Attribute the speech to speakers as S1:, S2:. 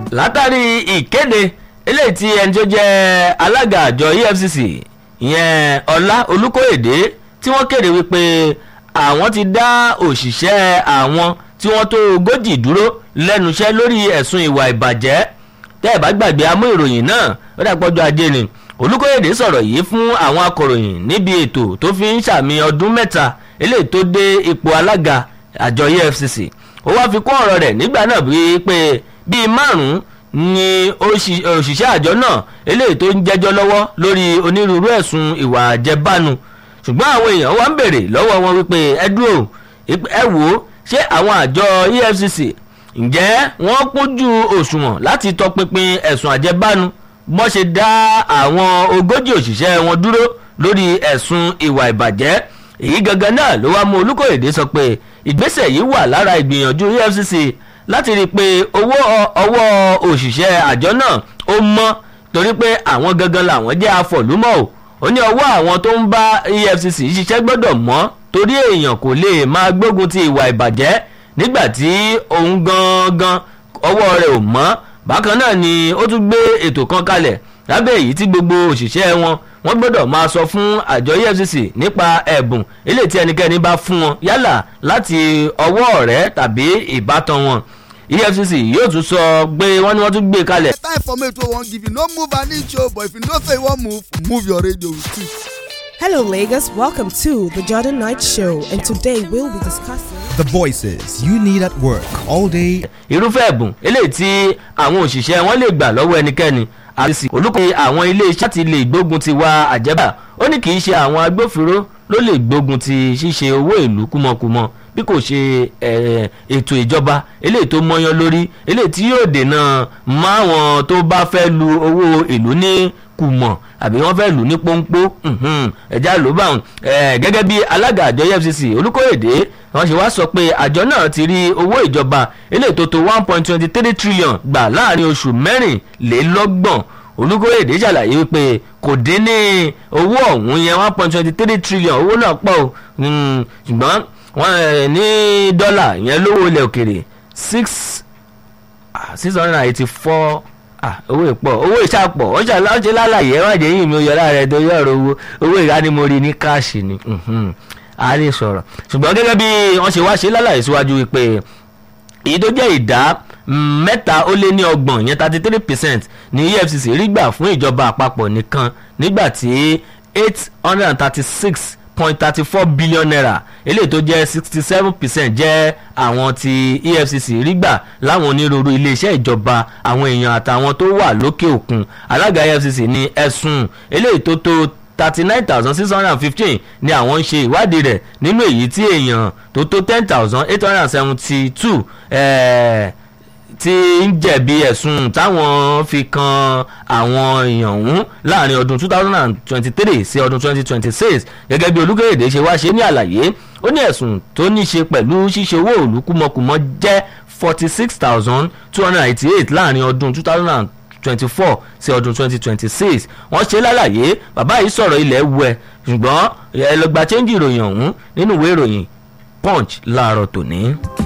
S1: látàrí ìkéde eléyìí tí ẹni tó jẹ́ alága àjọ efcc ìyẹn ọlá olùkóyèdè tí wọ́n kéde wípé àwọn ti dá òṣìṣẹ́ àwọn tí wọ́n tó ogójì dúró lẹ́nu iṣẹ́ lórí ẹ̀sùn ìwà ìbàjẹ́ tẹ́ ẹ̀ bá gbàgbé amú ìròyìn náà ó dàpọ̀jọ́ ajé ni olùkóyèdè sọ̀rọ̀ yìí fún àwọn akọ̀ròyìn níbi ètò tó fi ń sàmì ọdún mẹ́ta eléyìí tó dé ipò alága àjọ efcc ó wá fi kún ọ̀rọ̀ rẹ̀ nígbà náà bíi pé bíi márùn-ún ni òṣìṣẹ́ àjọ náà eléyìí tó ń jẹ́jọ́ lọ́wọ́ lórí onírúurú ẹ̀sùn ìwà àjẹbánu ṣùgbọ́n àwọn èèyàn wá ń bèrè lọ́wọ́ wọn wípé ẹ dúró ẹ wò ó ṣé àwọn àjọ efcc ǹjẹ́ wọ́n kúnjú òṣùwọ̀n láti tọpinpin ẹ̀sùn àjẹbánu bọ́n ṣe dá àwọn ogójì òṣìṣẹ́ wọn dúró lórí ẹ̀sùn ìwà ìbàjẹ́ èyí gangan náà ló wá mú olùkóyèdè sọ pé ìgbésẹ̀ yìí wà lára ìgbìyànjú efcc láti rí i pé owó ọwọ́ òṣìṣẹ́ àjọ náà ó mọ́ torí pé àwọn gangan làwọn jẹ́ afọ̀lúmọ̀ o ó ní ọwọ́ àwọn tó ń bá efcc ṣiṣẹ́ gbọ́dọ̀ mọ́ torí èèyàn kò lè máa gbógun ti ìwà ìbàjẹ́ nígbà tí òun gangan ọwọ́ rẹ̀ ò mọ́ bákan náà ni ó tún gbé ètò kan kalẹ̀ lábẹ́ èyí tí gbogbo òṣìṣẹ́ wọn wọ́n gbọ́dọ̀ máa sọ fún àjọ efcc nípa ẹ̀bùn eléyìí tí ẹnikẹ́ni bá fún wọn yálà láti ọwọ́ ọ̀rẹ́ tàbí ìbátan wọn efcc yóò tún sọ pé wọ́n ní wọ́n tún gbé kalẹ̀.
S2: time for me to wan give you no move an inch o but if you know say you wan move move your radio with it.
S3: Hello, Lagos. Welcome to the Jordan Knight Show, and today we'll be discussing.
S4: The voices you need at work all day.
S1: irúfẹ́ ẹ̀bùn eléyìí tí àwọn òṣìṣẹ́ wọn lè gbà lọ́wọ́ ẹnikẹ́ni àti olùkọ́ àwọn ilé-iṣẹ́ ti lè gbógun ti wa àjẹbà ó ní kì í ṣe àwọn agbófinró ló lè gbógun ti ṣíṣe owó ìlú kúmọkúmọ bí kò ṣe ètò ìjọba eléyìí tó mọ́yán lórí eléyìí tí yóò dènà máwọn tó bá fẹ́ lu owó ìlú ní kùmọ̀ àbí wọ́n fẹ́ lù ní pọ́npọ́ ẹ̀já ló bá wọn gẹ́gẹ́ bí alága àjọ efcc olùkóyèdè wọ́n ṣe wá sọ pé àjọ náà ti rí owó ìjọba eléyìí tó tó one point twenty three trillion gbà láàrin oṣù mẹ́rìnlélọ́gbọ̀n olùkóyèdè ṣàlàyé wípé kò dín ní owó ọ̀hún yẹn one point twenty three trillion owó náà pọ̀ o ṣùgbọ́n wọ́n ní dọ́là yẹn lówó ilẹ̀ òkèrè six six hundred and eighty four owó ìpọ̀ owó ìṣàpọ̀ ó ṣe lálàyé ẹ̀ wájú yìí mi ò yọ lára ẹ̀ torí ọ̀rọ̀ owó owó ìdánimọ̀rí ní káàṣì ni a lè sọ̀rọ̀ ṣùgbọ́n gẹ́gẹ́ bí wọ́n ṣe wá ṣe lálàyé síwájú wípé èyí tó jẹ́ ìdá mẹ́ta ó lé ní ọgbọ̀n yẹn thirty three percent ní efcc rí gbà fún ìjọba àpapọ̀ nìkan nígbà tí eight hundred and thirty six point thirty four billion naira eléyìí tó jẹ́ sixty seven percent jẹ́ àwọn ti efcc rí gbà láwọn onírúurú iléeṣẹ́ ìjọba àwọn èèyàn àtàwọn tó wà lókè òkun alága efcc ní ẹ̀sùn eléyìí tó tó thirty nine thousand six hundred and fifteen ni àwọn ń ṣe ìwádìí rẹ̀ nínú èyí tí èèyàn tó tó ten thousand eight hundred and seventy two tí ń jẹ̀bi ẹ̀sùn táwọn fi kan àwọn èèyàn ọ̀hún láàrin ọdún two thousand and twenty-three sí ọdún twenty twenty-six gẹ́gẹ́ bí olúkèrèdè ṣe wá ṣe ní àlàyé ó ní ẹ̀sùn tó ní ṣe pẹ̀lú ṣíṣe owó òòlù kúmọkùmọ jẹ́ forty six thousand two hundred and eighty-eight láàrin ọdún two thousand and twenty-four sí ọdún twenty twenty-six wọ́n ṣe lálàyé bàbá yìí sọ̀rọ̀ ilẹ̀ wẹ̀ ṣùgbọ́n ẹ lọ gba chẹ́ńjì ìròyìn ọ̀hún nínú ìwé ìròyìn punch láàárọ̀ tòní.